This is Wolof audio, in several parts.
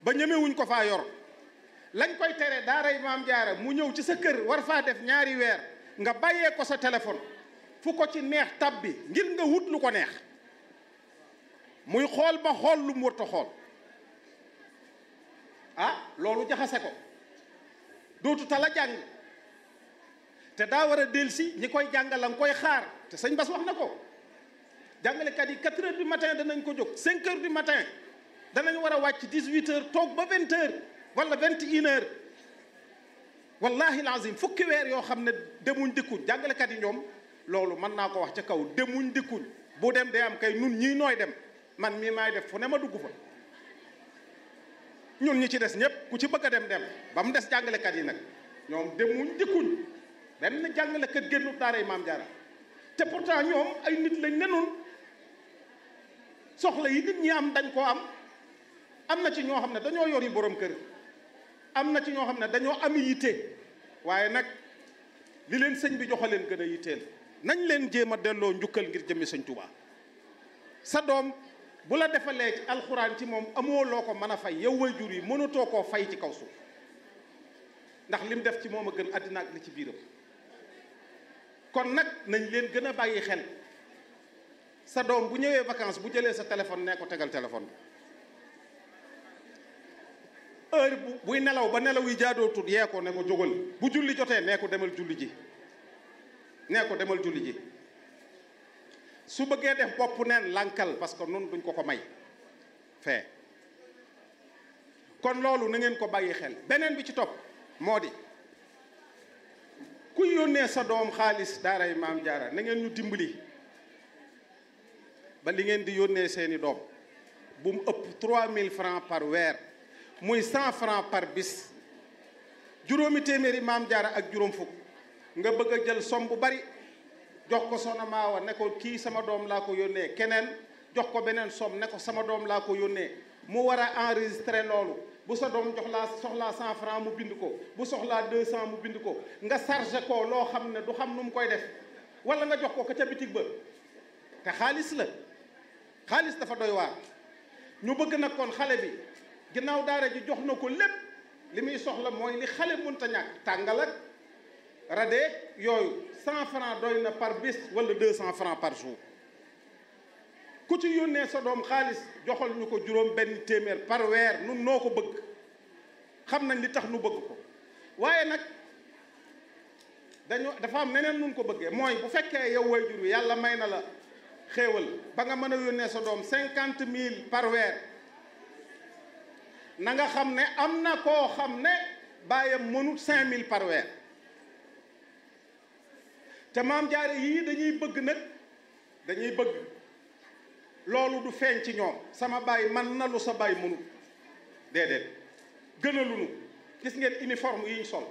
ba ñemewuñ ko faa yor lañ koy tere daaray maam jaara mu ñëw ci sa kër war faa def ñaari weer nga bàyyee ko sa téléphone fu ko ci neex tab bi ngir nga wut lu ko neex muy xool ba xool lu mu warta xool ah loolu jaxase ko dootu tala jàng te daa war a delsi ñi koy jàngal la nga koy xaar te sëñ Bass wax na ko jàngalekat yi 4 heures du matin danañ ko jóg 5 heures du matin danañ war a wàcc 18 heures toog ba 20 heures wala 21 heures wallahi lazim fukki weer yoo xam ne demuñ dikkuñ jàngalekat yi ñoom loolu mën naa ko wax ca kaw demuñ dikkuñ bu dem day am kay nun ñii nooy dem man mii maay def fu ne ma dugg fa ñun ñi ci des ñëpp ku ci bëgg a dem dem ba mu des jàngalekat yi nag ñoom demuñ dikkuñ benn jàngalekat génnut daaray maam jaara te pourtant ñoom ay nit lañ ne noonu soxla yi nit ñi am dañ koo am am na ci ñoo xam ne dañoo yor yi borom kër am na ci ñoo xam ne dañoo am yitte waaye nag li leen sëñ bi joxe leen gën a yitteel nañ leen jéem a delloo njukkal ngir jëmmi sëñ Tuubaa sa doom bu la defalee ci alxuraan ci moom amoo loo ko mën a fay yow waajur yi mënatoo koo fay ci kaw suuf ndax lim def ci moom a gën àddina ak li ci biiram kon nag nañ leen gën a bàyyi xel sa doom bu ñëwee vacances bu jëlee sa téléphone nee ko tegal téléphone bi heure bu buy nelaw ba nelaw yi jaadootul yee ko ne ko jógal bu julli jotee nee ko demal julli ji nee ko demal julli ji su bëggee def bopp neen lànkal parce que noonu duñ ko ko may fee kon loolu na ngeen ko bàyyi xel beneen bi ci topp moo di kuy yónnee sa doom xaalis daaray maam jaara na ngeen ñu dimbali ba li ngeen di yónnee seeni doom bu mu ëpp 3000 francs par weer muy 100 francs par bis juróomi téeméeri maam jaara ak juróom fukk nga bëgg a jël som bu bari jox ko soxna Maawa ne ko kii sama doom laa ko yónnee keneen jox ko beneen som ne ko sama doom laa ko yónnee mu war a enregistrer loolu bu sa doom jox laa soxlaa 100 francs mu bind ko bu soxlaa 200 mu bind ko nga chargé ko loo xam ne du xam nu mu koy def wala nga jox ko ko ca bitig ba te xaalis la xaalis dafa doy waar ñu bëgg nag kon xale bi ginnaaw daara ji jox na ko lépp li muy soxla mooy li xale mënta ñàkk tàngal ak radeeg yooyu 100 francs doy na par bis wala 200 francs par jour ku ci yónnee sa doom xaalis joxal ñu ko juróom benn téeméer par weer nun noo ko bëgg xam nañ li tax nu bëgg ko waaye nag dañoo dafa am neneen nun ko bëggee mooy bu fekkee yow waajur wi yàlla may na la xéewal ba nga mën a yónnee sa doom cinquante mille par weer na nga xam ne am na koo xam ne bàyyam mënut cinq mille par weer te maam jaare yii dañuy bëgg nag dañuy bëgg loolu du feeñ ci ñoom sama baay man na lu sa baay mënut déedéet gënaluñu gis ngeen uniforme yi ñu sol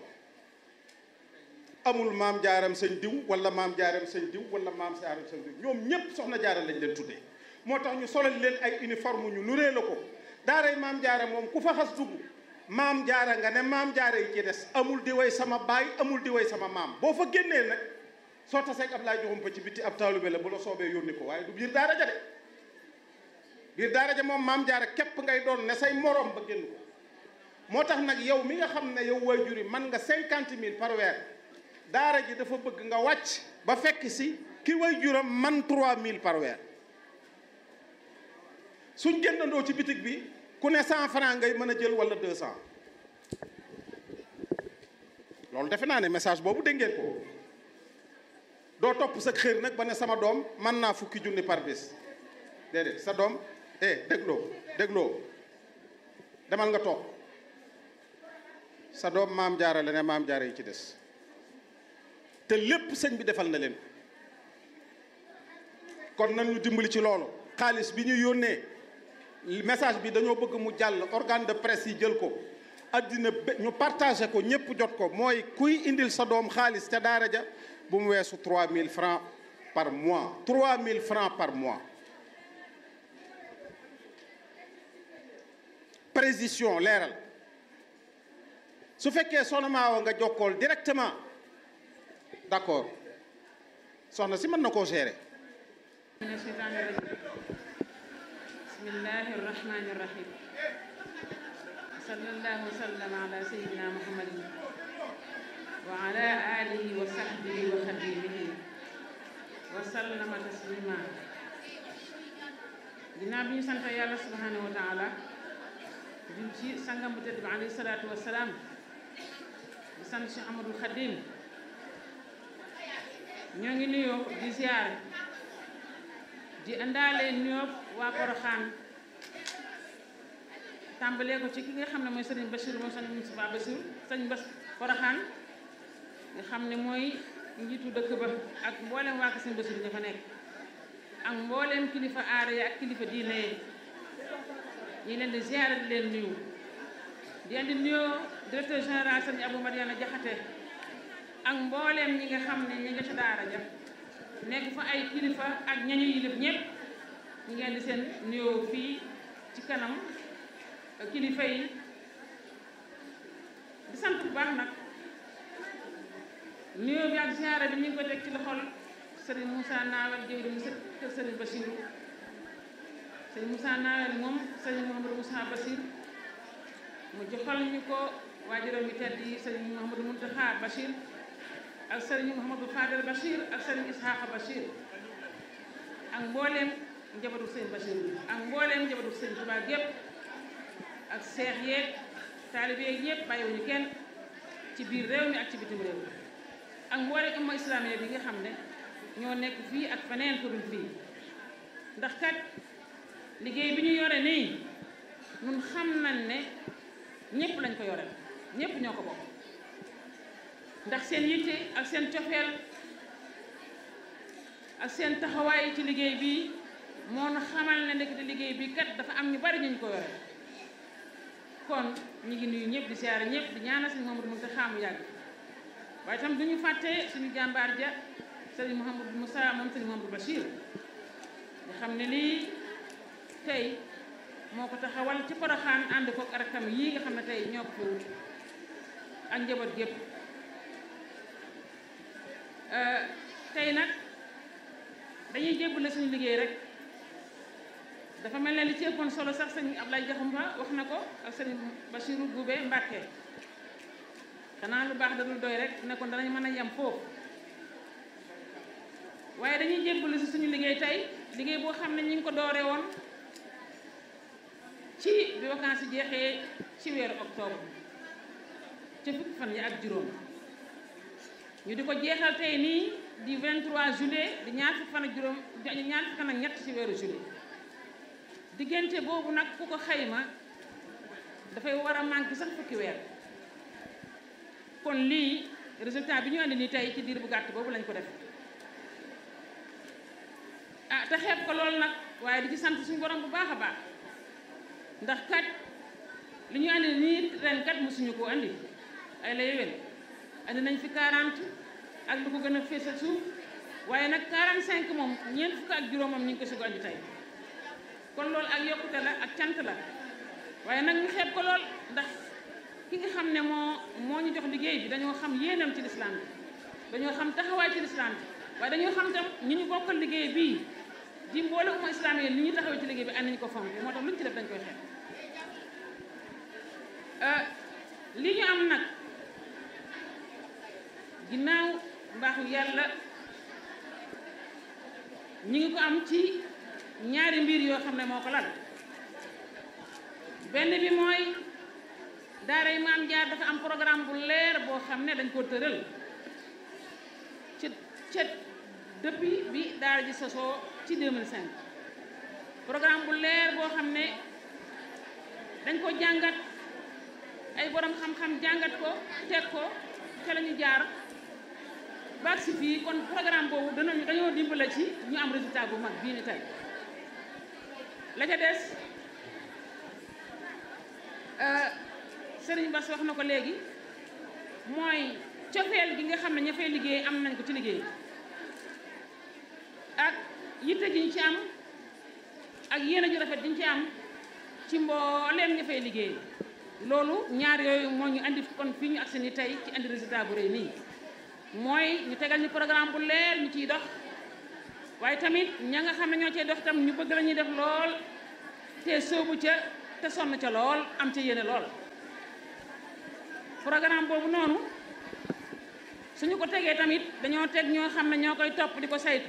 amul maam jaaram sëñ diw wala maam jaaram sëñ diw wala maam jaaram sëñ diw ñoom ñépp soxna jaara lañ leen tuddee moo tax ñu solal leen ay uniforme ñu nuree la ko daaray maam jaara moom ku fa xas dugg maam jaara nga ne maam jaara yi ci des amul di way sama baay amul di way sama maam boo fa génnee nag soo taseeg ab laay joxum fa ci bitti ab taalube la bu la soobee yónni ko waaye du biir daara ja de biir daara ja moom maam jaara képp ngay doon ne say morom ba génn ko moo tax nag yow mi nga xam ne yow waajur yi man nga cinquante mille par weer daara ji dafa bëgg nga wàcc ba fekk si ki waajuram man trois mille par weer suñ génnandoo ci bitig bi ku ne cent franc ngay mën a jël wala deux cent loolu defe naa ne message boobu dégg ngeen ko doo topp sa xër nag ba ne sama doom mën naa fukki junni par bis déedéet sa doom eh dégloo dégloo demal nga toog sa doom maam jaara la ne maam jaara yi ci des te lépp sëñ bi defal na leen kon nan ñu dimbali ci loolu xaalis bi ñu yónnee message bi dañoo bëgg mu jàll organe de presse yi jël ko addina ñu partagé ko ñëpp jot ko mooy kuy indil sa doom xaalis ca daara ja bu mu weesu 3000 francs par mois 3000 francs par mois précision leeral su fekkee soxna Maawa nga jokkool directement d'accord soxna si mën na koo gérer من الشيطان الرجيم بسم الله الرحمن الرحيم صلى الله وسلم على سيدنا محمد وعلى آله وصحبه وخديمه وسلم تسليما ginnaaw bi ñu sant yàlla subhanahu wa taala jul ci sangam bu tedd bi alayhi salaatu wa salaam di sant Cheikh Amadou Khadim ñoo ngi nuyoo di ziar di indaale nuyoo waa Poroxaan tàmbalee ko ci ki nga xam ne mooy sëriñ Bachir mooy sëriñ Moustapha Bachir sëriñ Bas Poroxaan nga xam ne mooy njiitu dëkk ba ak mboolem waa ko sëriñ Bachir ña fa nekk ak mboolem kilifa aada yi ak kilifa diine yi ñi leen di ziar di leen nuyu di leen di nuyoo directeur général sëriñ Abou Mariana Jaxate ak mbooleem ñi nga xam ne ñi nga ca daara ja nekk fa ay kilifa ak ñañu yilif ñëpp ñi ngeen di seen nuyoo fii ci kanam kilifa yi di sant bu baax nag nuyoo bi ak ziara bi ñu ngi ko teg ci loxol sëriñ Moussa Nawel jëwri mu kër sëriñ Bachirou sëriñ Moussa Nawel moom sëriñ Mouhamadou Moussa Bachir mu joxal ñu ko waajuram yi tedd yi sëriñ Mouhamadou Mountakha Bachir ak sëriñ Mouhamadou Fadel Bachir ak sëriñ Ishaqa Bachir ak mbooleem njabootu sëriñ Bachir bi ak mbooleem njabootu sëriñ Touba gépp ak seex yeeg taalibe yeeg yëpp bàyyiwuñu kenn ci biir réew mi ak ci bitim réew ak mbooleem umma islamiya bi nga xam ne ñoo nekk fii ak feneen ko dul fii ndax kat liggéey bi ñu yore nii ñun xam nañ ne ñëpp lañ ko yore ñëpp ñoo ko bokk ndax seen yitte ak seen cofeel ak seen taxawaay ci liggéey bi moo nu xamal ne ndekete liggéey bi kat dafa am ñu bari ñu ko yore kon ñu ngi nuyu ñëpp di siyaare ñëpp di ñaanal sëñ Mamadou Mountakha mu yàgg waaye tam du ñu fàtte suñu jàmbaar ja sëriñ Mouhamadou Moussa moom sëriñ Mouhamadou Bachir nga xam ne lii tey moo ko taxawal ci Poroxaan ànd kook rakam yii nga xam ne tey ñoo ko fi wut ak njaboot gépp tey nag dañuy jébbale suñu liggéey rek dafa mel ne li ci ëppoon solo sax sëñ Ablaye Jaxumpa wax na ko ak sëriñ Bachirou Goubé Mbàkke xanaa lu baax da dul doy rek ne kon danañ mën a yem foofu waaye dañuy jébbale si suñu liggéey tey liggéey boo xam ne ñi ngi ko doore woon ci bi vacances yi jeexee ci weeru octobre ca fukki fan yi ak juróom ñu di ko jeexal tey nii di 23 juillet di ñaar fukki fan ak juróom ñaar fukki fan ak ñett ci weeru juillet diggante boobu nag ku ko xayma dafay war a manqué sax fukki weer kon lii résultat bi ñu andi nii tey ci diir bu gàtt boobu lañ ko def ah te xeeb ko loolu nag waaye di ci sant suñu borom bu baax a baax ndax kat li ñu andi nii ren kat mosuñu koo andi ay la yéwén andi nañ fi 40 ak lu ko gën a feesal suuf waaye nag 45 moom ñeent fukk ak juróomam ñu ngi ko si ko andi tey kon loolu ak yokkute la ak cant la waaye nag ñu xeeb ko lool ndax ki nga xam ne moo moo ñu jox liggéey bi dañoo xam yéenam ci lislaam bi dañoo xam taxawaay ci lislaam bi waaye dañoo xam tam ñi ñu bokkal liggéey bii di mboole umma islaam yi ni ñu taxawee ci liggéey bi ànd nañu ko fonk moo tax lu ñu ci def dañ koy xeeb li ñu am nag ginnaaw mbaaxu yàlla ñi ngi ko am ci ñaari mbir yoo xam ne moo ko lal benn bi mooy daara yi maam jaar dafa am programme bu leer boo xam ne dañ ko tëral ci ca depuis bi daara ji sosoo ci 2005 programme bu leer boo xam ne dañ ko jàngat ay borom xam-xam jàngat ko teg ko ca la ñu jaar baag si fii kon programme boobu danañu dañoo dimbale ci ñu am résultat bu mag bii ni tey la ca des Sëriñ Bass wax na ko léegi mooy cofeel gi nga xam ne ña fay liggéey am nañ ko ci liggéey ak yitte ji ñu ci am ak yéene ju rafet ji ñu ci am ci mbooleem ña fay liggéey loolu ñaar yooyu moo ñu andi kon fii ñu agsi ni tey ci andi résultat bu rëy nii mooy ñu tegal ñu programme bu leer ñu ciy dox waaye tamit ña nga xam ne ñoo cay dox tam ñu bëgg la ñuy def lool te soobu ca te sonn ca lool am ca yéene lool programme boobu noonu suñu ko tegee tamit dañoo teg ñoo xam ne ñoo koy topp di ko saytu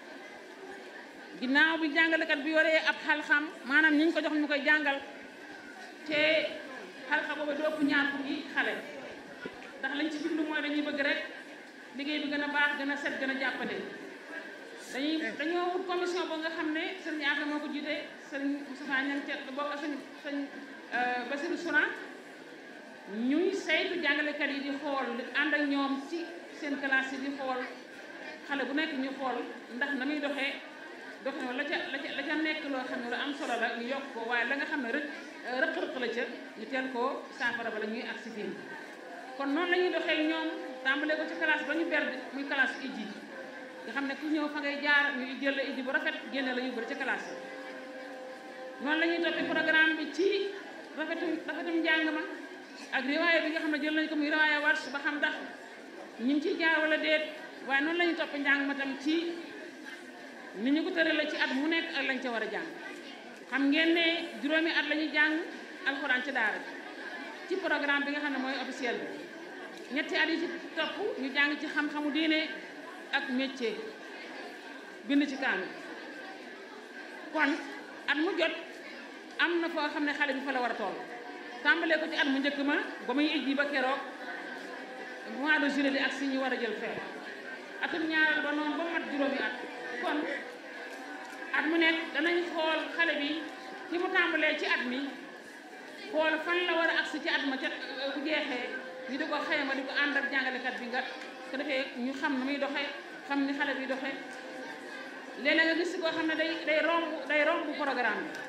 ginnaaw bi jàngalekat bi yoree ab xalxam maanaam ñi ñu ko jox ñu koy jàngal te xalxa boobu du ëpp ñaar fukki xale ndax lañ ci jublu mooy dañuy bëgg rek liggéey bi gën a baax gën a set gën a jàppale dañuy dañoo wut commission boo nga xam ne sëriñ Afe moo ko jiite sëriñ Moustapha Niang ca bokk sëñ sëñ Basirou Souran ñuy saytu jàngalekat yi di xool ànd ak ñoom ci seen classe yi di xool xale bu nekk ñu xool ndax na muy doxee doxee la ca la ca la ca nekk loo xam ne lu am solo la ñu yokk ko waaye la nga xam ne rek rëq-rëq la ca ñu teel koo saafara ba la ñuy agsi fii kon noonu la ñuy doxee ñoom tàmbalee ko ci classe ba ñu ber muy classe ijji nga xam ne ku ñëw fa ngay jaar ñu jël la ijji bu rafet génne la yóbbu ci classe noonu la ñuy toppee programme bi ci rafetum rafetum njàng ma ak riwaaya bi nga xam ne jël nañ ko muy riwaaya wars ba xam ndax ñu ngi ciy jaar wala déet waaye noonu la ñuy toppee njàng ma tam ci ni ñu ko tëralee ci at mu nekk ak lañ ca war a jàng xam ngeen ne juróomi at la ñuy jàng alxuraan ci daara ci programme bi nga xam ne mooy officiel bi ñetti at yi ci topp ñu jàng ci xam-xamu diine ak métier bind ci kaanu kon at mu jot am na foo xam ne xale bi fa la war a toll tàmbalee ko ci at mu njëkk ma ba muy ijji ba keroog mois de juillet di ak si ñu war a jël feer atum ñaareel ba noonu ba mat juróomi at kon at mu nekk danañ xool xale bi fi mu tàmbalee ci at mi xool fan la war a agsi ci at ma ca bu jeexee ñu di ko xayma di ko ànd ak jàngalekat bi nga ko defee ñu xam ne muy doxee xam ni xale bi doxee léeg-léeg nga gis koo xam ne day day romb day romb programme bi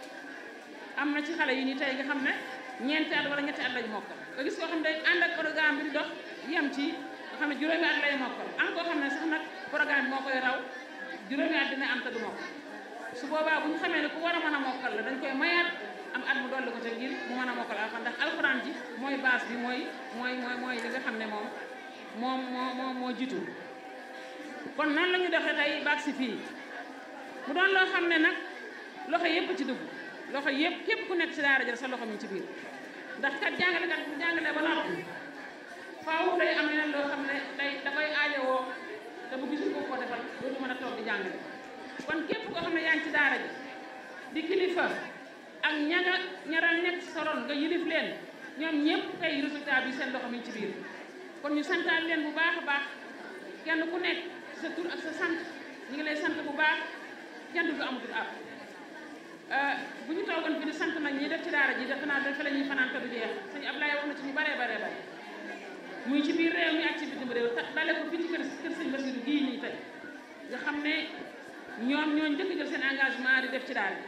am na ci xale yi nii tey nga xam ne ñeenti at wala ñetti at lañ mokkal nga gis koo xam ne day ànd ak programme bi di dox yem ci nga xam ne juróomi at lay mokkal am koo xam ne sax nag programme bi moo koy raw juróomi at dina am te du mokkal su boobaa bu ñu xamee ne ku war a mën a mokkal la dañ koy mayaat am at mu dolli ko ca ngir mu mën a mokkal alxuraan ndax alxuraan ji mooy base bi mooy mooy mooy mooy li nga xam ne moom moom moo moo moo jiitu kon noonu la ñu doxee tey baag si fii mu doon loo xam ne nag loxo yëpp ci dugg loxo yëpp képp ku nekk ci daara jël sa loxo mi ci biir ndax kat jàngalekat bu jàngalee ba noppi faaw day am leneen loo xam ne day da koy aajowoo te bu gisul ko ko defal dootu mën a toog di jàngale kon képp koo xam ne yaa ngi ci daara ji di kilifa ak ña nga ña daan nekk sa ron nga yilif leen ñoom ñëpp tey résultat bi seen loxo mi ci biir kon ñu santaan leen bu baax a baax kenn ku nekk sa tur ak sa sant ñu ngi lay sant bu baax kenn du amatul ab bu ñu toogoon fi di sant nag ñi def ci daara ji def naa dafa la ñuy fanaan te du jeex sëñ Ablaye wax na ci ñu baree baree bare muy ci biir réew mi ak ci bitim réew tax dale ko fii ci kër kër sëñ Basiru gii nii tey nga xam ne ñoom ñoo njëkk jël seen engagement di def ci daara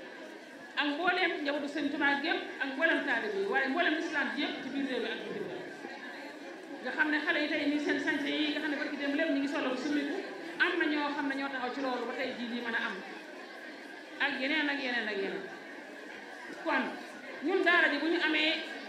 ak mbooleem njabootu sëñ Tuubaa gépp ak mbooleem taalibe yi waaye mbooleem islam bi yëpp ci biir réew mi ak bitim réew nga xam ne xale yi tey nii seen sañse yi nga xam ne barki dem lépp ñu ngi solo summiku am na ñoo xam ne ñoo taxaw ci loolu ba tey jii lii mën a am ak yeneen ak yeneen ak yeneen kon ñun daara ji bu ñu amee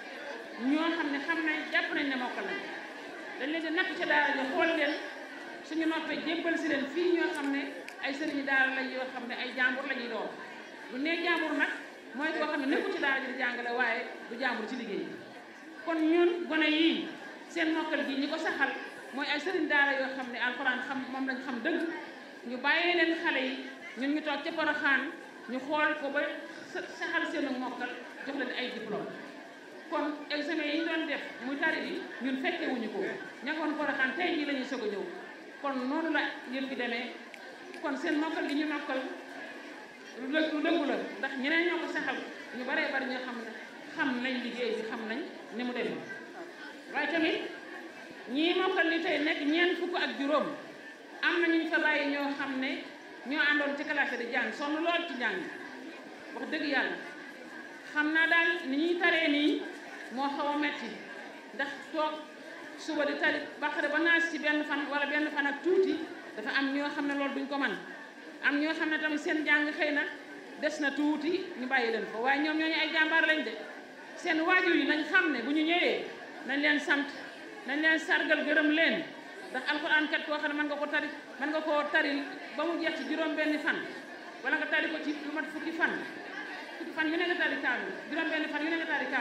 ñoo xam ne xam nañ jàpp nañ ne mokkal nañ dañ leen di natt ca daara ji xool leen suñu noppee jébbal si leen fii ñoo xam ne ay sëriñu daara lañ yoo xam ne ay jàmbur la ñuy doon bu nee jàmbur nag mooy koo xam ne nekkul ci daara ji di jàngale waaye du jàmbur ci liggéey kon ñun gone yii seen mokkal gi ñi ko saxal mooy ay sëriñ daara yoo xam ne alxuraan xam moom lañ xam dëgg ñu bàyyee leen xale yi ñun ñu toog ca Poroxaan ñu xool ko ba saxal seenu mokkal jox leen ay diplôme kon examen yi ñu doon def muy tari bi ñun fekke wuñu ko ñagoon Poroxaan tey jii la ñuy soog a ñëw kon noonu la yëf bi demee kon seen mokkal gi ñu mokkal lu dëggu la ndax ñeneen ñoo ko saxal ñu baree bari ñoo xam ne xam nañ liggéey bi xam nañ ni mu demee waaye tamit ñii mokkal li tey nekk ñeent fukk ak juróom am na ñu fa bàyyi ñoo xam ne ñoo àndoon ci classe di jàng sonn lool ci jàng wax dëgg yàlla xam naa daal ni ñuy taree nii moo xaw a metti ndax toog suba di tari baqare ba naas ci benn fan wala benn fan ak tuuti dafa am ñoo xam ne loolu duñ ko man am ñoo xam ne tamit seen jàng xëy na des na tuuti ñu bàyyi leen ko waaye ñoom ñooñu ay jàmbaar lañ de seen waajur yi nañ xam ne bu ñu ñëwee nañ leen sant nañ leen sargal gërëm leen ndax alxuraan kat koo xam ne mën nga ko tari mën nga koo tari ba mu jeex ci juróom benni fan wala nga tari ko ci lu mat fukki fan fukki fan yu ne nga tari kaamil juróom benni fan yu ne nga tari kaamil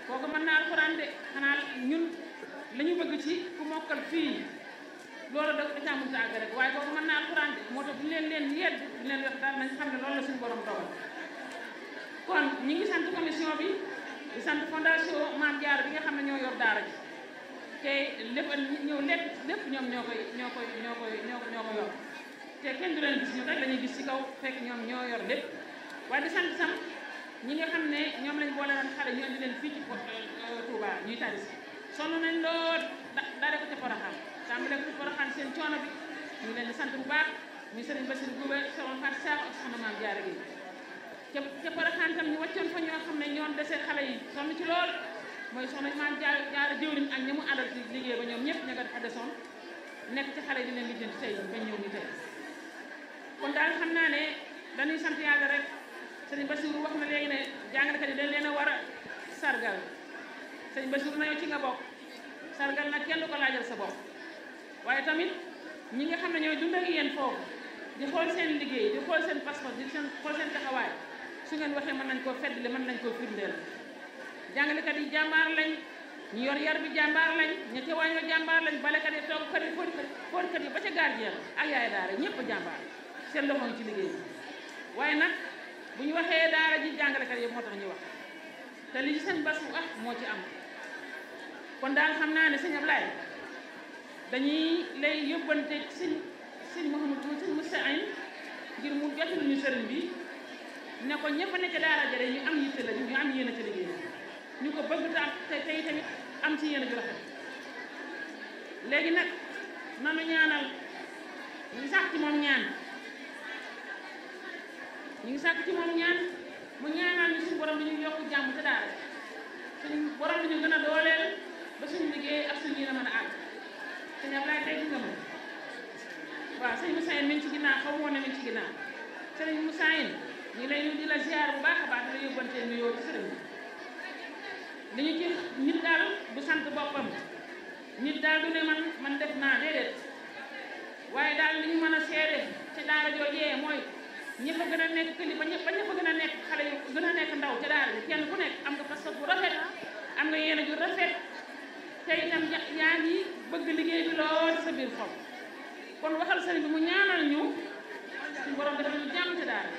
kooku mën naa alxuraan de xanaa ñun la ñu bëgg ci ku mokkal fii loolu da caa mënut a àgg rek waaye kooku mën naa alxuraan de moo tax bu leen leen yedd bu leen wax daal nañ xam ne loolu la suñu borom dogal kon ñi ngi sant commission bi di sant fondation Maam Jaara bi nga xam ne ñoo yor daara ji te lépp ñëw lépp lépp ñoom ñoo koy ñoo koy ñoo koy ñoo ñoo ko yor te kenn du leen gis ñu rek la ñuy gis ci kaw fekk ñoom ñoo yor lépp waaye di sant sam ñi nga xam ne ñoom lañ boole woon xale ñu indi leen fii ci Touba ñuy tari si sonn nañ lool daare ko ca Porokhane tàmbale ko ci Porokhane seen coono bi ñu ngi leen di sant bu baax muy Serigne Bassirou Goubé soxna Fatou Sakho ak soxna Maam Jaara gi ca ca Porokhane tam ñu wàccoon fa ñoo xam ne ñoom dese xale yi sonn ci lool mooy soxna Maam Jaara Jaara jëwriñ ak ñi mu àndal ci liggéey ba ñoom ñëpp ña nga dafa desoon nekk ci xale yi di leen lijjanti tey ba ñëw ni tey kon daal xam naa ne dañuy sant yàlla rek sëriñ Bassirou wax na léegi ne jàngalekat yi dañ leen a war a sargal sëriñ Bassirou na yow ci nga bokk sargal nag kenn du ko laajal sa bopp waaye tamit ñi nga xam ne ñooy dund ak yéen foofu di xool seen liggéey di xool seen passeport di seen xool seen taxawaay su ngeen waxee mën nañ koo feddali mën nañ koo firndeel jàngalekat yi jàmbaar lañ ñu yor yar bi jàmbaar lañ ña ca wàññoo jàmbaar lañ balekat yi toogkat yi fóotkat yi ba ca gardien ak yaay daara ñëpp jàmbaar seen loxo ngi ci liggéey bi waaye nag bu ñu waxee daara ji jàngalekat yi moo tax ñu wax te li ci seen bas wax moo ci am kon daal xam naa ne sëñ Ablaye dañuy lay yóbbante sëñ sëñ Mouhamadou sëñ Moussa Ayn ngir mu jotul ñu sëriñ bi ne ko ñëpp ne ca daara jare ñu am yitte la ñu am yéen a ca liggéey ñu ko bëgg te am te tey tamit am ci yéen a ju rafet léegi nag nanu ñaanal ñu sax ci moom ñaan ñu ngi sàkk ci moom ñaan mu ñaanal ñu suñu borom dañuy yokk jàmm te daara suñu borom dañu gën a dooleel ba suñu liggéey ak suñu yéen a mën a àgg sëñ Ablaye tey nga ma waaw sëñ Moussa Yine mi ngi ci ginnaaw xaw ma woon ne mi ngi ci ginnaaw sëñ Moussa Yine ñu lay nuyu di la ziar bu baax a baax di la yóbbantee nuyoo ci sëriñ bi li ñu ci nit daal du sant boppam nit daal du ne man man def naa déedéet waaye daal li ñu mën a seede ci daara joojee mooy ñëpp a gën a nekk kilifa ñëpp ba ñëpp a gën a nekk xale yu gën a nekk ndaw ca daara ji kenn ku nekk am nga pas-pas bu rafet am nga yéene ju rafet te itam yaa ngi bëgg liggéey bi lool sa biir xol kon waxal sëriñ bi mu ñaanal ñu suñu borom defal ñu jàmm ca daara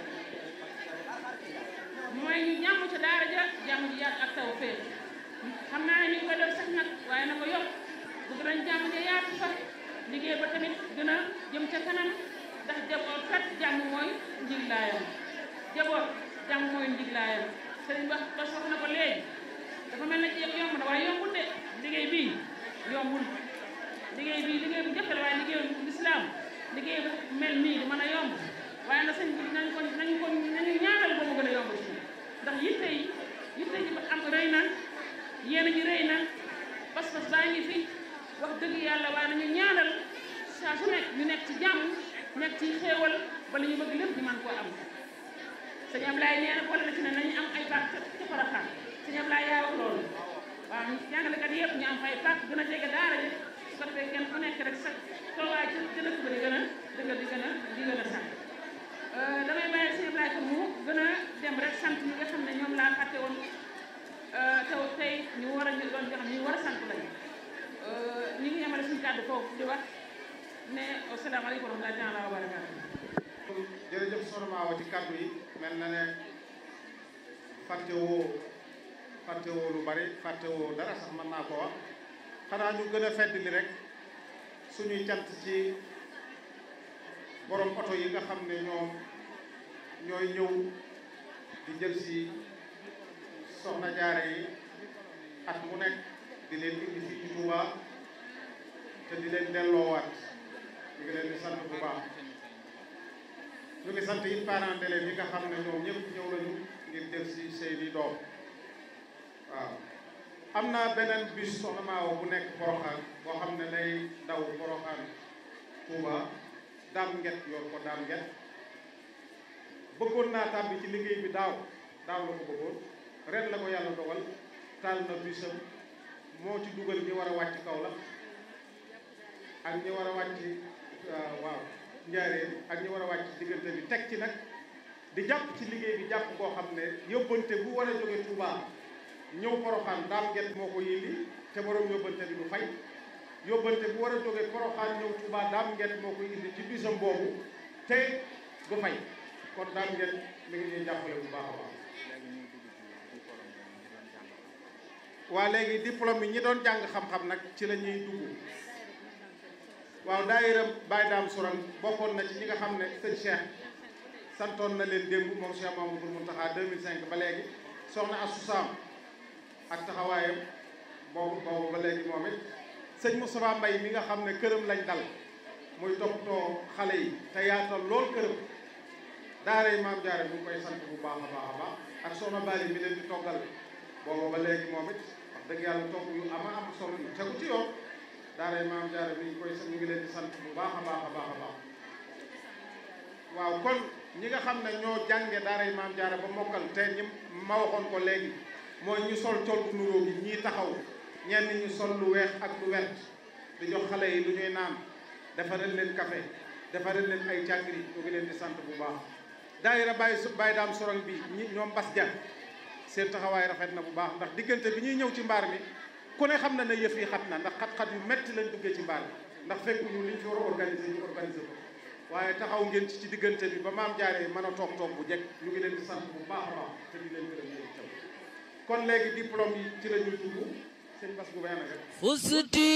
mooy ñu jàmm ca daara ja jàmm ji yaatu ak taw féex xam naa ne ñu ngi koy def sax nag waaye na ko yokk bëgg nañ jàmm ja yaatu fa liggéey ba tamit gën a jëm ca kanam ndax jaboot kat jàmm mooy njiglaayam jaboot jàmm mooy njiglaayam sëriñ ba ba wax na ko léegi dafa mel ne ci yomb na waaye yombul de liggéey bii yombul liggéey bii liggéey bu jafe la waaye liggéey bu lislaam liggéey bu mel nii du mën a yomb waaye na sëñ bi nañ ko nañu ko nañu ñaanal ba mu gën a yomb ci ndax yitte yi yitte yi am rëy na yéen ji rëy na pas-pas baa ngi fi wax dëgg yàlla waaye nañu ñaanal saa su nekk ñu nekk ci jàmm nekk ci xéewal ba li ñu bëgg lépp ñu mën koo am sëñ Ablaye nee na boole na ci ne nañu am ay pàcc ca Porokhane sëñ Ablaye yaa wax loolu waaw jàngalekat yëpp ñu am ay pàcc gën a jege daara ji su ko defee kenn ku nekk rek sa toogaay ci ci dëkk ba di gën a dëgg di gën a di gën a sant damay bàyyi sëñ Ablaye ko mu gën a dem rek sant ñi nga xam ne ñoom laa fàtte woon taw tey ñu war a ñu doon jox ñu war a sant lañu ñu ngi yemale suñu kàddu foofu di wax ne asalaamaaleykum wa rahmatulah wa barakaatu. jërëjëf soxna Mawa ci kàddu yi mel na ne fàttewoo fàttewoo lu bari fàttewoo dara sax mën naa ko wax xanaa ñu gën a feddali rek suñuy cant ci borom oto yi nga xam ne ñoom ñooy ñëw di jël si soxna jaare yi at mu nekk di leen indi fii ci Touba te di leen delloowaat ñu ngi leen di sant bu baax ñu ngi sant it parents d'élèves yi nga xam ne ñoom ñëpp ñëw nañu ngir jël si seeni doom waaw am naa beneen bus soxna Maawa bu nekk Porokhane boo xam ne day daw Porokhane Touba daam nget yor ko daam nget bëggoon naa tàbbi ci liggéey bi daaw daaw la ko bëggoon ren la ko yàlla dogal taal na busam moo ci dugal ñi war a wàcc kaw la ak ñi war a wàcc waaw njaareen ak ñi war a wàcc diggante bi teg ci nag di jàpp ci liggéey bi jàpp koo xam ne yóbbante bu war a jóge Touba ñëw poroxaan daam nget moo ko yindi te borom yóbbante bi du fay yóbbante bu war a jógee poroxaan ñëw Tuubaa daam nget moo ko indi ci bisam boobu te du fay kon daam nget mi ngi ñuy jàppale bu baax a baax waa léegi diplôme yi ñi doon jàng xam-xam nag ci la ñuy dugg waaw daayira Baye Daam Sourang bokkoon na ci ñi nga xam ne sëñ Cheikh santoon na leen démb moom Cheikh Mamadou Mountakha 2005 ba léegi soxna Assou Sam ak taxawaayam boobu boobu ba léegi moom it sëñ Moustapha Mbaye mi nga xam ne këram lañ dal muy toppatoo xale yi te yaatal lool këram daaray maam jaare bu ngi koy sant bu baax a baax a baax ak soxna Bali mi leen di toggal boobu ba léegi moom it wax dëgg yàlla togg yu ama am solo yu tegu ci yoon daaray maam jaare bi ñu koy ñu ngi leen di sant bu baax a baax a baax a baax waaw kon ñi nga xam ne ñoo jànge daaray maam jaare ba mokkal te ñi ma waxoon ko léegi mooy ñu sol col bu nuróo gi ñii taxaw ñenn ñu sol lu weex ak lu wert di jox xale yi lu ñuy naan defaral leen café defaral leen ay càngri ñu ngi leen di sant bu baax daayira Baye Baye Daam Sourang bi ñi ñoom bas ja seen taxawaay rafet na bu baax ndax diggante bi ñuy ñëw ci mbaar mi ku ne xam na ne yëf yi xat na ndax xat-xat yu metti lañ duggee ci mbaar mi ndax fekkuñu liñ fi war a organiser ñu organiser ko waaye taxaw ngeen ci ci diggante bi ba maam jaaree mën a toog toog bu jekk ñu ngi leen di sant bu baax a baax te di leen gërëm yéen itam kon léegi diplôme yi ci la ñuy dugg seen bas bu benn rek